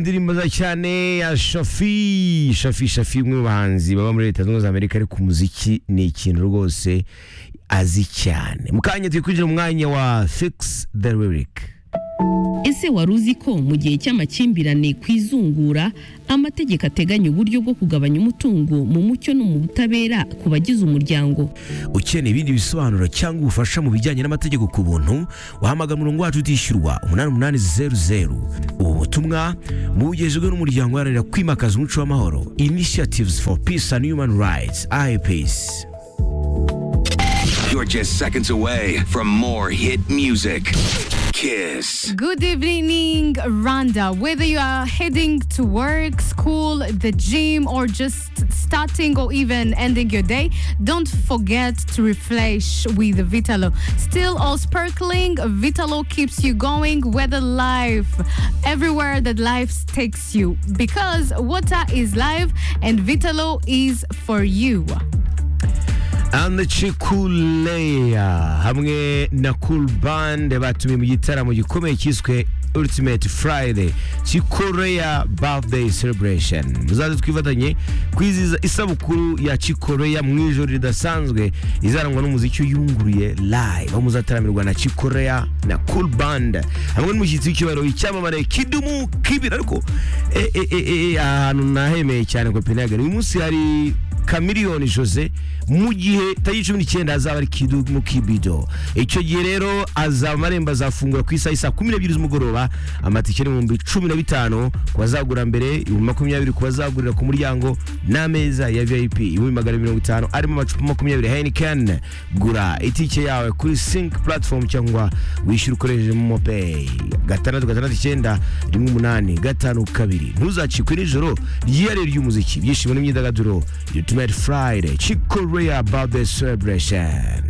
indirimbo nziza cyane ya shafi shafi shafi umwe mu bahanzi baba muri leta zunze ubumwe za amerika ariko umuziki ni ikintu rwose azi cyane mu kanya turi kwinjira mu mwanya wa fix the lyric ese wari uzi ko mu gihe cy'amakimbirane ku izungura amategeko ateganya uburyo bwo kugabanya umutungo mu mucyo no mu butabera ku bagize umuryango ukeneye ibindi bisobanuro cyangwa ubufasha mu bijyanye n'amategeko ku buntu wahamagara umurongo wacu utishyurwa umunani umunani zeru zeru ubu butumwa bugejejwe n'umuryango uharanira kwimakaza umuco w'amahoro initiatives for peace and human rights ipeace You're just seconds away from more hit music. Kiss. Good evening, Randa. Whether you are heading to work, school, the gym, or just starting or even ending your day, don't forget to refresh with Vitalo. Still all sparkling, Vitalo keeps you going, whether life, everywhere that life takes you. Because water is life and Vitalo is for you. and Chikuleya hamwe na Cool Band batumiye mu gitaramo gikomeye cyiswe Ultimate Friday Chikuleya Birthday Celebration muzaze twifatanye kwizihiza isabukuru ya Chikuleya mu ijoro ridasanzwe izarangwa n'umuziki uyunguruye live aho muzataramirwa na Chikuleya na Cool Band hamwe n'umushyitsi w'icyubahiro icyamamare kidumu kibira ariko eh, eh, eh, eh, ahantu nahemeye cyane Copenhagen uyu munsi hari Chameleone Jose mu gihe tariki cumi n'icyenda azaba ari kidu mu kibido icyo gihe rero azaba amarembo azafungura ku isaha isa kumi n'ebyiri z'umugoroba amatike ni ibihumbi cumi na bitanu ku bazagura mbere ibihumbi makumyabiri ku bazagurira ku muryango n'ameza ya vip ibihumbi magana mirongo itanu arimo amacupa makumyabiri heineken gura itike yawe kuri sync platform cyangwa wishyura ukoresheje momo pay gatandatu gatandatu icyenda rimwe umunani gatanu kabiri ntuzacikwe nijoro ryihariye ry'umuziki ibyishimo n'imyidagaduro Ultimate Friday Chick Korea Birthday Celebration